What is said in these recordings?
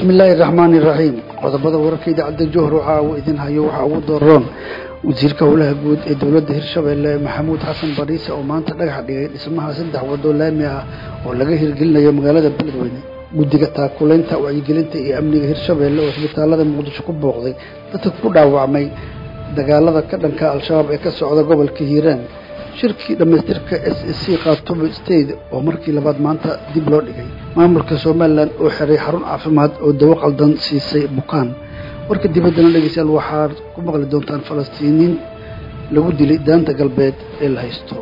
bismi illaahi raxmaani iraxiim qodobada wararka idaacadda johor waxaa uu idin hayo waxaa ugu dooron wasiirka howlaha guud ee dowladda hirshabeelle maxamuud xasan bariise oo maanta dhagax dhigay dhismaha saddex waddo laami ah oo laga hirgelinayo magaalada beledweyne guddiga taakulaynta wacyigelinta iyo amniga hirshabeelle oo isbitaalada muqdisho ku booqday dadka ku dhaawacmay dagaalada ka dhanka al-shabaab ee ka socda gobolka hiiraan shirkii dhammaystirka s s c khartumo state oo markii labaad maanta dib loo dhigay maamulka somalilan oo xiray xarun caafimaad oo dawo qaldan siisay bukaan warka dibaddana dhegeystayaal waxaad ku maqli doontaan falastiiniin lagu dilay daanta galbeed ee la haysto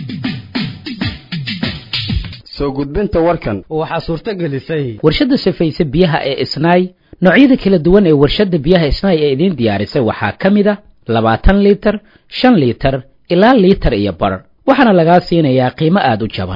soo gudbinta warkan waxaa suurto gelisay warshadda safayse biyaha ee isnaay noocyada kala duwan ee warshadda biyaha isnaay ee idiin diyaarisay waxaa ka mid a labaatan liitar shan liitar ilaa liitar iyo bar waxaana lagaa siinayaa qiimo aada u jaban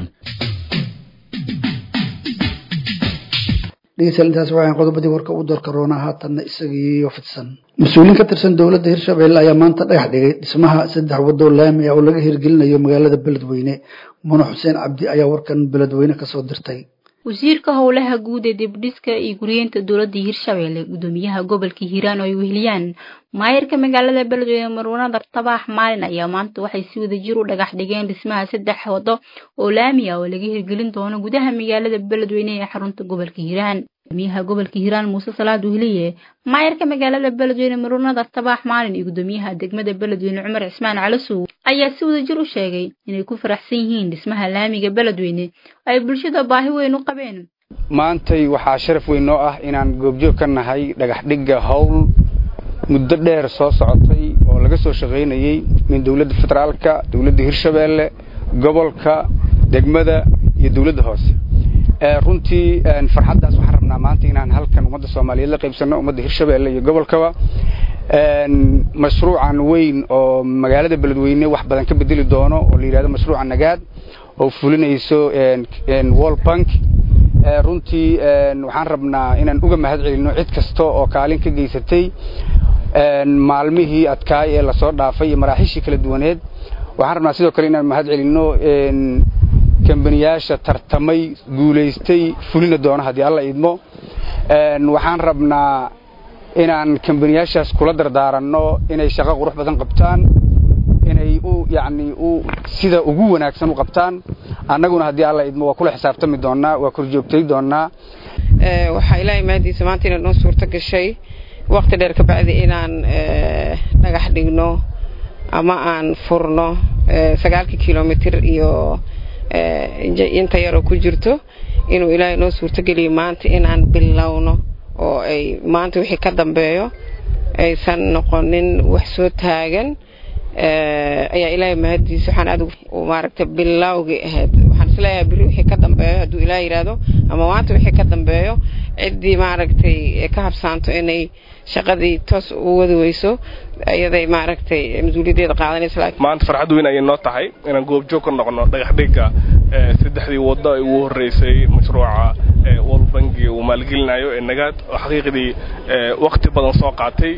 dhegeystayaal intaas waxaan qodobadii warka u doorka roonaa haatanna isagiiyo fidsan mas-uuliin ka tirsan dowladda hirshabeelle ayaa maanta dhagax dhigay dhismaha saddex waddo laami ah oo laga hirgelinayo magaalada beledweyne mune xuseen cabdi ayaa warkan beledweyne kasoo dirtay wasiirka howlaha guud ee dibdhiska iyo guriyeenta dowladda hirshabeelle gudoomiyaha gobolka hiiraan oo ay weheliyaan maayirka magaalada beledweyne marwanada tabaax maalin ayaa maanta waxay si wada jir u dhagax dhigeen dhismaha saddex waddo oo laami ah oo laga hirgelin doono gudaha magaalada beledweyne ee xarunta gobolka hiiraan gudoomiyaha gobolka hiiraan muuse salaad weheliye maayirka magaalada beledweyne marwanada tabaax maalin iyo gudoomiyaha degmada beledweyne cumar cismaan calasow ayaa si wada jir u sheegay inay ku faraxsan yihiin dhismaha laamiga beledweyne ay bulshada baahi weyn u qabeen maantay waxaa sharaf weyn noo ah inaan goobjoog ka nahay dhagax dhigga howl muddo dheer soo socotay oo laga soo shaqaynayey min dowladda federaalka dowladda hirshabeelle gobolka degmada iyo dowladda hoose runtii farxaddaas waxaan rabnaa maanta inaan halkan ummadda soomaaliyeed la qaybsanno ummadda hirshabeelle iyo gobolkaba mashruucan weyn oo magaalada beledweyne wax badan ka bedeli doono oo la yidhahdo mashruuca nagaad oo fulinayso wall bank runtii waxaan rabnaa inaan uga mahad celinno cid kasta oo kaalin ka geysatay maalmihii adkaay ee lasoo dhaafay iyo maraaxiishii kala duwaneed waxaan rabnaa sidoo kale inaan mahad celinno kambaniyaasha tartamay guulaystay fulina doono haddii alla idmo waxaan rabnaa inaan kambaniyaashaas kula dardaaranno inay shaqo qurux badan qabtaan inay u yacni u sida ugu wanaagsan u qabtaan annaguna haddii alla idmo waa kula xisaabtami doonnaa waa korjoogtay doonnaa waxaa ilaahay mahadiisa maanta inay noo suurto gashay waqti dheer ka bacdi inaan dhagax dhigno ama aan furno sagaalkii kilomitir iyo inta yaroo ku jirto inuu ilaahay noo suurtogeliyo maanta inaan bilowno oo ay maanta wixii ka dambeeyo aysan noqonin wax soo taagan ayaa ilaahay mahadiisa waxaan aad maaragtay bilowgii ahayd waxaan isleeyahay biri wixii ka dambeeyo hadduu ilaah yidhaahdo ama maanta wixii ka dambeeyo ciddii maaragtay ka habsaanto inay shaqadii toos u wadi weyso iyaday maaragtay mas-uuliyaddeeda qaadanaysa maanta farxad weyn ayay noo tahay inaan goobjoog ka noqono dhagax dhigga saddexdii waddo ay ugu horreysay mashruuca world banki uu maalgelinayo ee nagaad oo xaqiiqdii waqti badan soo qaatay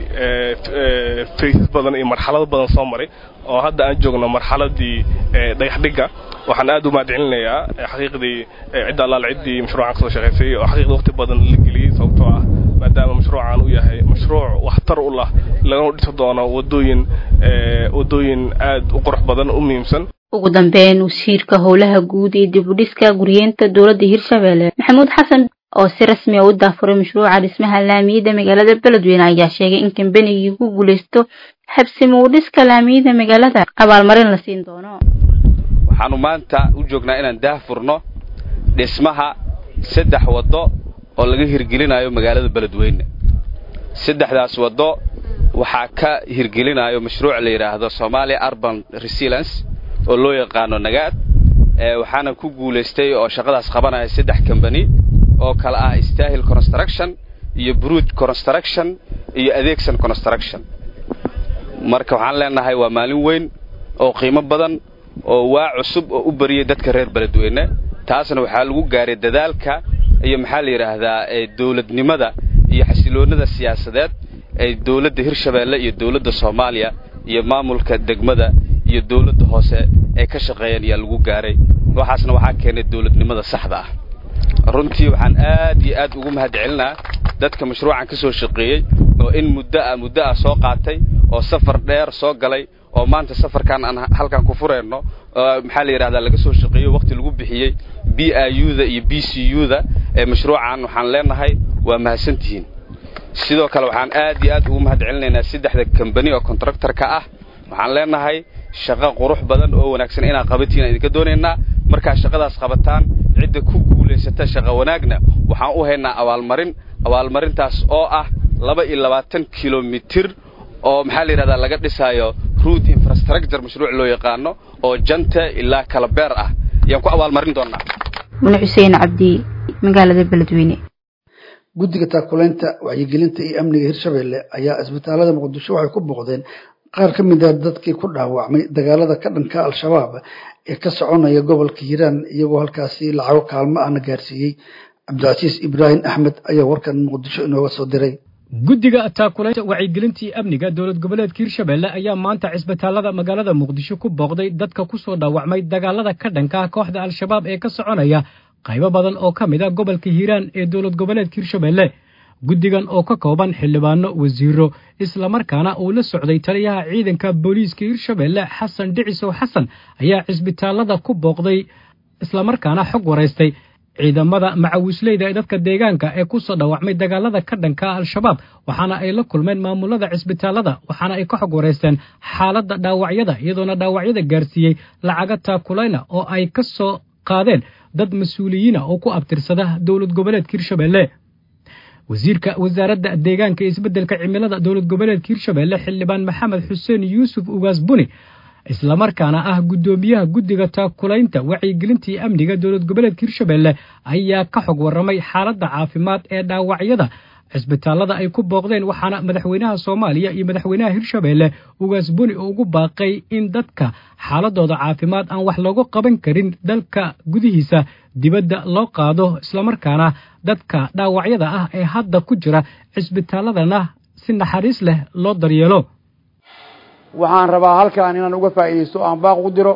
faysas badan iyo marxalado badan soo maray oo hadda aan joogno marxaladii dhagax dhigga waxaan aad u mahadcelinayaa xaqiiqdii cidda allaal ciddii mashruucan kasoo shaqaysay oo xaqiiqdii waqti badan la geliyey sababtoo ah maadaama mashruucan uu yahay mashruuc waxtar u lah lagana dhisi doono wadooyin wadooyin aad u qurux badan u muhiimsan ugu dambeyn wasiirka howlaha guud ee dibudhiska guriyeenta dowladda hirshabeelle maxamuud xasan oo si rasmi a u daafuray mashruuca dhismaha laamiyada magaalada beledweyne ayaa sheegay in kambanigii ku guulaysto habsimo u dhiska laamiyada magaalada abaalmarin la siin doono waxaanu maanta u joognaa inaan daahfurno dhismaha saddex waddo oo laga hirgelinayo magaalada beledweyne saddexdaas waddo waxaa ka hirgelinayo mashruuc la yidhaahdo somalia urban resilience oo loo yaqaano nagaad waxaana ku guulaystay oo shaqadaas qabanaya saddex kambani oo kale ah stahil construction iyo bruud construction iyo adeegsan construction marka waxaan leenahay waa maalin weyn oo qiimo badan oo waa cusub oo u bariyey dadka reer beledweyne taasna waxaa lagu gaaray dadaalka iyo maxaa la yidhaahdaa dawladnimada iyo xasiloonnada siyaasadeed ee dawladda hirshabeelle iyo dawladda soomaaliya iyo maamulka degmada iyo dawladda hoose ay ka shaqeeyeen ayaa lagu gaaray waxaasna waxaa keenay dawladnimada saxda ah runtii waxaan aad iyo aad ugu mahad celinaa dadka mashruucan ka soo shaqeeyey oo in muddo ah muddo ah soo qaatay oo safar dheer soo galay oo maanta safarkan aan halkan ku furayno maxaa la yidhahdaa laga soo shaqeeyo waqti lagu bixiyey b i u da iyo b c u da ee mashruucan waxaan leenahay waa mahadsantihiin sidoo kale waxaan aad iyo aad ugu mahad celinaynaa saddexda kambani oo contractorka ah waxaan leenahay shaqo qurux badan oo wanaagsan inaad qabatiin aan idinka doonaynaa markaa shaqadaas qabataan cidda ku guulaysata shaqo wanaagna waxaan u haynaa abaalmarin abaalmarintaas oo ah laba iyo labaatan kilomitir oo maxaa la yidhahdaa laga dhisaayo root infrastructure mashruuc loo yaqaano oo janta ilaa kala beer ah ayaan ku abaalmarin doonaa mune xuseen cabdi magaalada beledweyne guddiga taakulaynta wacyigelinta iyo amniga hirshabelle ayaa isbitaalada muqdisho waxay ku booqdeen qaar ka mid ah dadkii ku dhaawacmay dagaalada ka dhanka al-shabaab ee ka soconaya gobolka hiiraan iyagoo halkaasi lacago kaalmo ahna gaarsiiyey cabdicasiis ibraahim axmed ayaa warkan muqdisho inooga soo diray guddiga taakulaynta wacyigelintii amniga dowlad goboleedka hirshabelle ayaa maanta cisbitaalada magaalada muqdisho ku booqday dadka ku soo dhaawacmay dagaalada ka dhanka ah kooxda al-shabaab ee ka soconaya qaybo badan oo ka mid ah gobolka hiiraan ee dowlad goboleedka hirshabelle guddigan oo ka kooban xildhibaano wasiiro islamarkaana uu la socday taliyaha ciidanka booliiska hirshabelle xasan dhicisow xasan ayaa cisbitaalada ku booqday islamarkaana xog waraystay ciidamada macawisleyda ee dadka deegaanka ee ku soo dhaawacmay dagaalada ka dhanka al-shabaab waxaana ay la kulmeen maamulada cisbitaalada waxaana ay ka xog waraysteen xaaladda dhaawacyada iyadoona dhaawacyada gaarsiiyey lacaga taakulayna oo ay ka soo qaadeen dad mas-uuliyiina oo ku abtirsada dowlad goboleedka hirshabelle wasiirka wasaaradda deegaanka iyo isbeddelka cimilada dowlad goboleedka hirshabelle xildhibaan maxamed xuseen yuusuf ugaas buni islamarkaana ah guddoomiyaha guddiga taakulaynta wacyigelinta iyo amniga dowlad goboleedka hirshabelle ayaa ka xog warramay xaaladda caafimaad ee dhaawacyada cisbitaalada ay ku booqdeen waxaana madaxweynaha soomaaliya iyo madaxweynaha hirshabelle ugaas buni ugu baaqay in dadka xaaladooda caafimaad aan wax loogu qaban karin dalka gudihiisa dibadda loo qaado islamarkaana dadka dhaawacyada ah ee hadda ku jira cisbitaaladana si naxariis leh loo daryeelo waxaan rabaa halkan inaan uga faa'iidaysto aan baaq u diro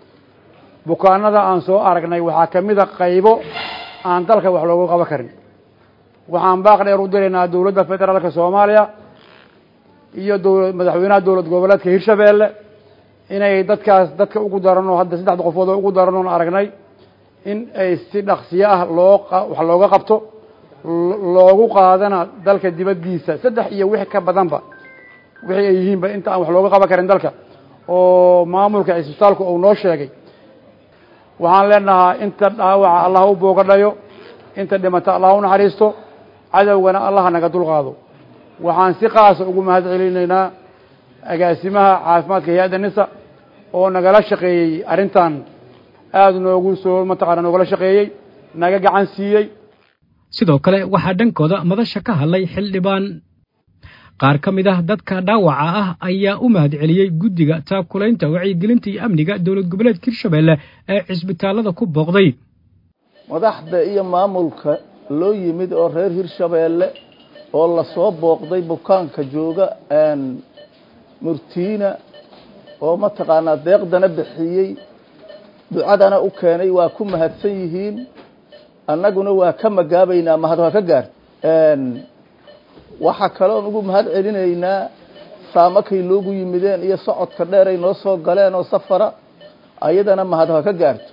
bukaanada aan soo aragnay waxaa ka mid a qaybo aan dalka wax loogu qaban karin waxaan baaq dheer u diraynaa dowladda federaalka soomaaliya iyo dowla madaxweynaha dowlad goboleedka hirshabelle inay dadkaas dadka ugu daranoo hadda saddexda qofood oo ugu daranoon aragnay in ay si dhaqsiyo ah loo wax looga qabto loogu qaadana dalka dibaddiisa saddex iyo wix ka badanba wixii ay yihiinba inta aan wax looga qaban karin dalka oo maamulka cisbitaalku uu noo sheegay waxaan leenahaa inta dhaawaca allah u boogadhayo inta dhimata allah u naxariisto cadowgana allah naga dulqaado waxaan si qaasa ugu mahad celinaynaa agaasimaha caafimaadka hay-adda nisa oo nagala shaqeeyey arrintan aada noogu soo mataqaana noogala shaqeeyey naga gacan siiyey sidoo kale waxaa dhankooda madasha ka hadlay xildhibaan qaar ka mid ah dadka dhaawaca ah ayaa u mahad celiyey guddiga taakulaynta wacyigelinta iyo amniga dowlad goboleedka hirshabelle ee cisbitaalada ku booqday madaxda iyo maamulka loo yimid oo reer hirshabeelle oo lasoo booqday bukaanka jooga murtiina oo mataqaanaa deeqdana bixiyey ducadana u keenay waa ku mahadsan yihiin annaguna waa ka magaabaynaa mahad waa ka gaarta waxaa kaloon ugu mahad celinaynaa saamakay loogu yimideen iyo socodka dheer ay noo soo galeen oo safara ayadana mahad ha ka gaarto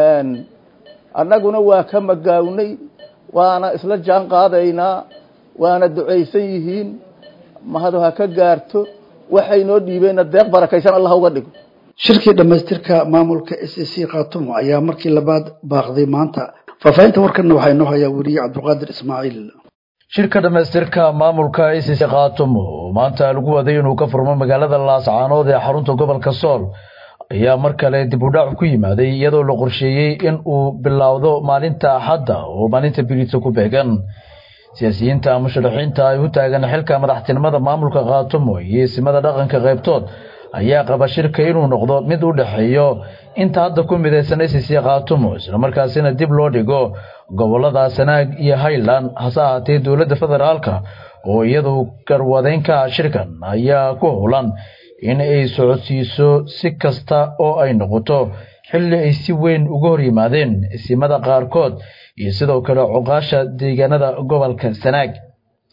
annaguna waa ka magaawnay waana isla jaan qaadaynaa waana ducaysan yihiin mahad ha ka gaarto waxay noo dhiibeenna deeq barakaysan allah uga dhigo shirkii dhammaystirka maamulka s c khaatumo ayaa markii labaad baaqday maanta faahfaahinta warkanna waxaa inoo hayaa weriye cabdulqaadir ismaaciil shirka dhammaystirka maamulka icc khaatumo maanta lagu waday inuu ka furmo magaalada laascaanood ee xarunta gobolka sool ayaa mar kale dib u dhac ku yimaaday iyadoo la qorsheeyey in uu bilowdo maalinta axadda oo maalinta biriidsa ku beegan siyaasiyiinta musharaxiinta ay u taagan xilka madaxtinimada maamulka khaatumo iyo isimada dhaqanka qaybtood ayaa qaba shirka inuu noqdo mid u dhexeeyo inta hadda ku midaysan icc khaatumo islamarkaasina dib loo dhigo gobolada sanaag iyo highland hase ahaatee dowladda federaalka oo iyadu garwadeynka shirkan ayaa ku howlan in ay socodsiiso si kasta oo ay noqoto xilli ay si weyn uga hor yimaadeen isimada qaarkood iyo sidoo kale cuqaasha deegaanada gobolka sanaag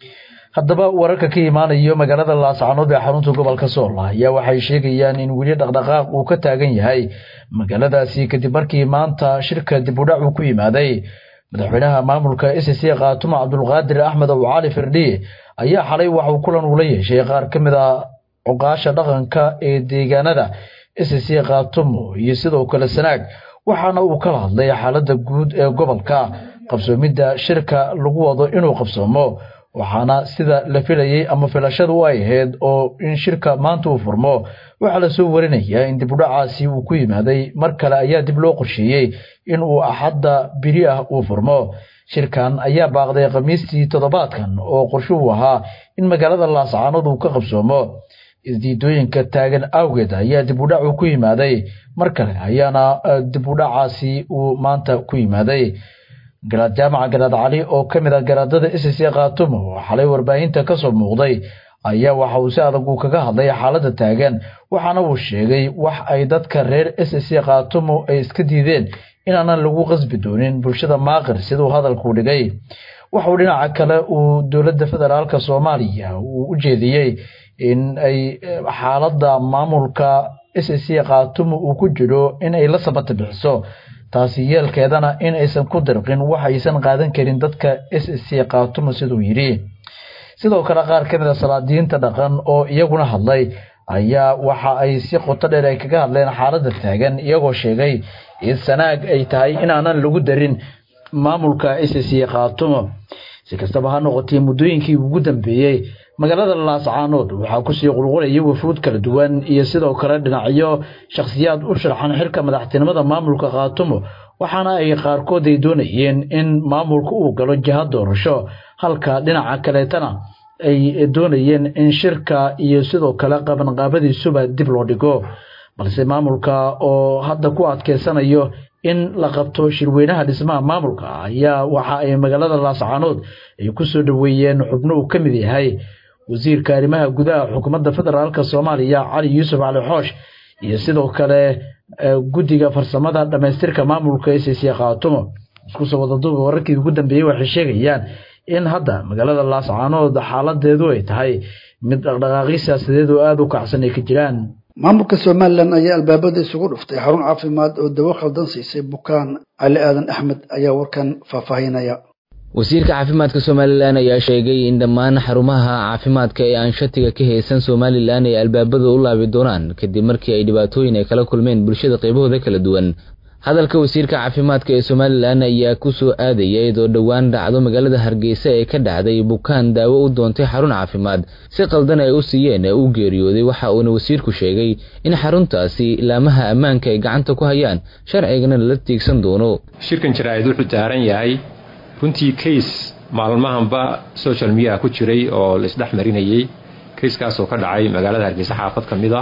haddaba wararka ka imaanayo magaalada laascanood ee xarunta gobolka sool ayaa waxay sheegayaan in weli dhaqdhaqaaq uu ka taagan yahay magaaladaasi kadib markii maanta shirka dib udhac uu ku yimaaday madaxweynaha maamulka s c khaatumo cabdulqaadir axmed ow cali firdhi ayaa xalay waxauu kulan ula yeeshay qaar ka mid a cuqaasha dhaqanka ee deegaanada s c khaatumo iyo sidoo kale sanaag waxaana uu kala hadlay xaaladda guud ee gobolka qabsoomidda shirka lagu wado inuu qabsoomo waxaana sida la filayey ama filashadu ay ahayd oo in shirka maanta uu furmo waxaa lasoo warinayaa in dibudhacaasi uu ku yimaaday mar kale ayaa dib loo qorsheeyey in uu axadda biri ah uu furmo shirkan ayaa baaqday khamiistii toddobaadkan oo qorshuhu ahaa in magaalada laascaanood uu ka qabsoomo isdiidooyinka taagan awgeed ayaa dibudhacu ku yimaaday mar kale ayaana dibudhacaasi uu maanta ku yimaaday garaad jaamaca garaad cali oo ka mid ah garaadada s c khaatumo oo xalay warbaahinta ka soo muuqday ayaa waxa uu si adag uu kaga hadlay xaaladda taagan waxaana uu sheegay wax ay dadka reer s c khaatumo ay iska diideen inaanan lagu qasbi doonin bulshada maaqir siduu hadalku dhigay waxauu dhinaca kale uu dowladda federaalka soomaaliya uu u jeediyey in ay xaaladda maamulka s c khaatumo uu ku jiro in ay la sabata bixiso taasi yeelkeedana in aysan ku dirqin wax aysan qaadan karin dadka s c khaatumo siduu yidhi sidoo kale qaar ka mid a salaadiyiinta dhaqan oo iyaguna hadlay ayaa waxa ay si qoto dheer ay kaga hadleen xaaladda taagan iyagoo sheegay in sanaag ay tahay inaanan lagu darin maamulka s c khaatumo si kastaba ha noqotee muddooyinkii ugu dambeeyey magaalada laascaanood waxaa kusii qulqulayay wafuud kala duwan iyo sidoo kale dhinacyo shakhsiyaad u sharxan xilka madaxtinimada maamulka khaatumo waxaana ay qaarkood ay doonayeen in maamulka uu galo jiha doorasho halka dhinaca kaleetana ay doonayeen in shirka iyo sidoo kale qabanqaabadiisuba dib loo dhigo balse maamulka oo hadda ku adkeysanayo in la qabto shirweynaha dhismaha maamulka ayaa waxa ay magaalada laascaanood ay kusoo dhoweeyeen xubno uu ka mid yahay wasiirka arrimaha gudaha xukuumadda federaalk soomaaliya cali yuusuf cali xoosh iyo sidoo kale guddiga farsamada dhammaystirka maamulka s c khaatumo iskusoo wadaduuba wararkii ugu dambeeyey waxay sheegayaan in hadda magaalada laascaanood xaaladeedu ay tahay mid dhaqdhaqaaqyo siyaasadeed oo aada u kacsan ay ka jiraan maamulka somalilan ayaa albaabada isugu dhuftay xarun caafimaad oo dawo khaldan siisay bukaan cali aadan axmed ayaa warkan faahfaahinaya wasiirka caafimaadka somalilan ayaa sheegay in dhammaan xarumaha caafimaadka ee aan shatiga ka haysan somalilan ay albaabada u laabi doonaan kadib markii ay dhibaatooyin ay kala kulmeen bulshada qaybahooda kala duwan hadalka wasiirka caafimaadka ee somalilan ayaa ku soo aadaya iyadoo dhowaan dhacdo magaalada hargeysa ee ka dhacday bukaan daawo u doontay xarun caafimaad si qaldan ay u siiyeen ee u geeriyooday waxa uuna wasiirku sheegay in xaruntaasi ilaamaha ammaanka ay gacanta ku hayaan sharcigana lala tiigsan doono shirkan jaraa'id wuxuu daaran yahay runtii kays maalmahanba social media ku jiray oo laisdhex marinayey kayskaasoo ka dhacay magaalada hargeysa xaafad ka mid a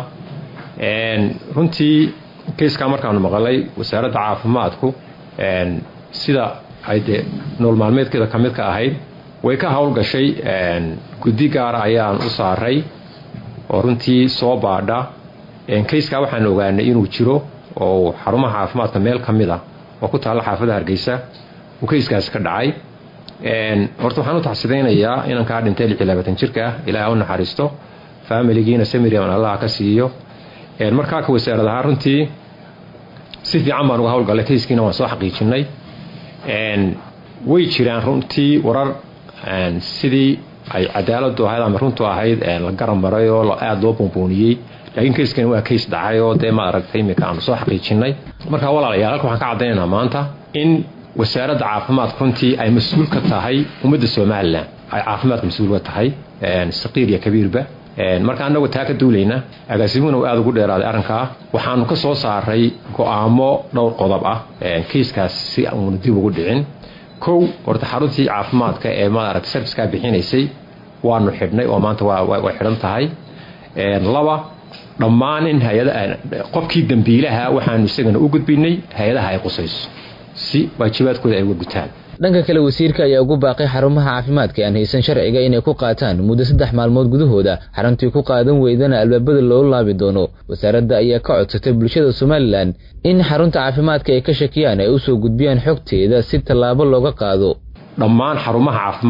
runtii kayskaa markaanu maqalay wasaaradda caafimaadku sida ay dee nool maalmeedkeeda ka mid ka ahayd way ka howlgashay guddi gaara ayaan u saaray oo runtii soo baadha kayskaa waxaan ogaanay inuu jiro oo xarumaha caafimaadka meel ka mid a oo ku taalla xaafadda hargeysa uu kayskaasi ka dhacay horta waxaan u taxsidaynayaa inankaa dhintay lix iyo labaatan jirka ah ilaaha u naxariisto faamiligiina samirian allaha ka siiyo markaa ka wasaarad ahaa runtii si fiican baan uga howlgallay kayskiina waan soo xaqiijinay way jiraan runtii warar sidii ay cadaaladu ahayd ama runtu ahayd la garan maray oo aada loo buunbuuniyey laakiin kayskani waa kays dhacay oo dee ma aragtay iminka aanu soo xaqiijinay markaa walaalayaal halka waxaan ka caddaynaynaa maanta in wasaaradda caafimaadka runtii ay mas-uul ka tahay ummadda somalilan ay caafimaadka mas-uul ka tahay saqiir iyo kabiirba marka annagu taa ka duulayna agaasimuhuna uu aada ugu dheeraaday arrinkaa waxaanu ka soo saaray go'aamo dhowr qodob ah kayskaas si uuna dib ugu dhicin kow horta xaruntii caafimaadka ee maaragtay sarfiskaa bixinaysay waanu xidhnay oo maanta way xidhan tahay laba dhammaan in hay-ada qofkii dambiilaha waxaanu isagana u gudbinay hay-adaha ay qusayso si waajibaadkooda ay uga gutaan dhanka kale wasiirka ayaa ugu baaqay xarumaha caafimaadka aan haysan sharciga inay ku qaataan muddo saddex maalmood gudahooda xaruntii ku qaadan weydana albaabada loo laabi doono wasaaradda ayaa ka codsatay bulshada somalilan in xarunta caafimaadka ay ka shakiyaan ay usoo gudbiyaan xogteeda si tallaabo looga qaado dhammaan xarumaha caafimaadka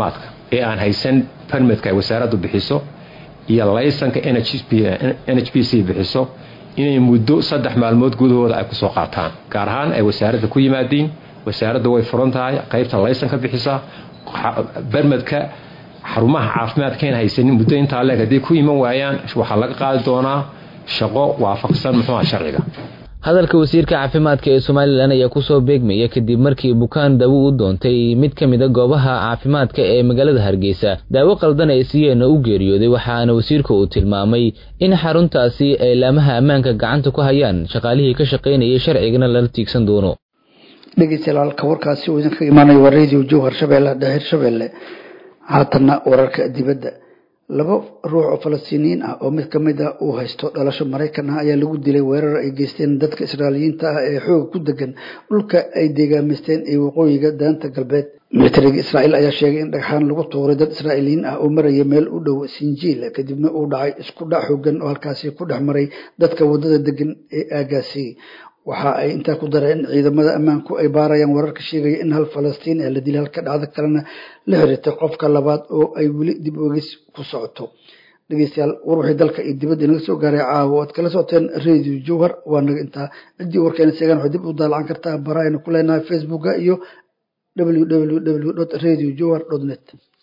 ee aan haysan permitka ay wasaaraddu bixiso iyo laysanka n h b c bixiso inay muddo saddex maalmood gudahooda ay kusoo qaataan gaar ahaan ay wasaaradda ku yimaadiin wasaaradda way furan tahay qaybta laysanka bixisa bermedka xarumaha caafimaadkayn haysanin muddo intaa leeg hadday ku iman waayaan waxaa laga qaadi doonaa shaqo waafaqsan muxuuha sharciga hadalka wasiirka caafimaadka ee somalilan ayaa kusoo beegmaya kadib markii bukaan daawo u doontay mid ka mid a goobaha caafimaadka ee magaalada hargeysa daawo qaldan ay siiyeenna u geeriyooday waxaana wasiirka uu tilmaamay in xaruntaasi ay laamaha ammaanka gacanta ku hayaan shaqaalihii ka shaqaynayay sharcigana lala tiigsan doono dhegeystayaal warkaasi uu idinka imaanaya waa radio jowhar shabeelle dheer shabeelle haatanna wararka dibadda laba ruux oo falastiiniyiin ah oo mid ka mid a uu haysto dhalasho maraykan ah ayaa lagu dilay weerar ay geysteen dadka israailiyiinta ah ee xooga ku degan dhulka ay deegaamaysteen ee waqooyiga daanta galbeed militariga israa'iil ayaa sheegay in dhagxaan lagu tuuray dad israa'iiliyiin ah oo maraya meel u dhow sinjiil kadibna uu dhacay isku dhac xoogan oo halkaasi ku dhex maray dadka waddada degan ee aagaasi waxa ay intaa ku dareen in ciidamada ammaanku ay baarayaan wararka sheegaya in hal falastiin ee la dilay halka dhacdo kalena la xiriirtay qofka labaad oo ay weli dib ogis ku socoto dhegeystayaal war wixii dalka iyo dibadda inaga soo gaaray caawa oad kala socoteen radio jowhar waa naga intaa ciddii warkeena sheegaan waxay dib u daalacan kartaa barahayna ku leenahay facebooka iyo www radio jowhar net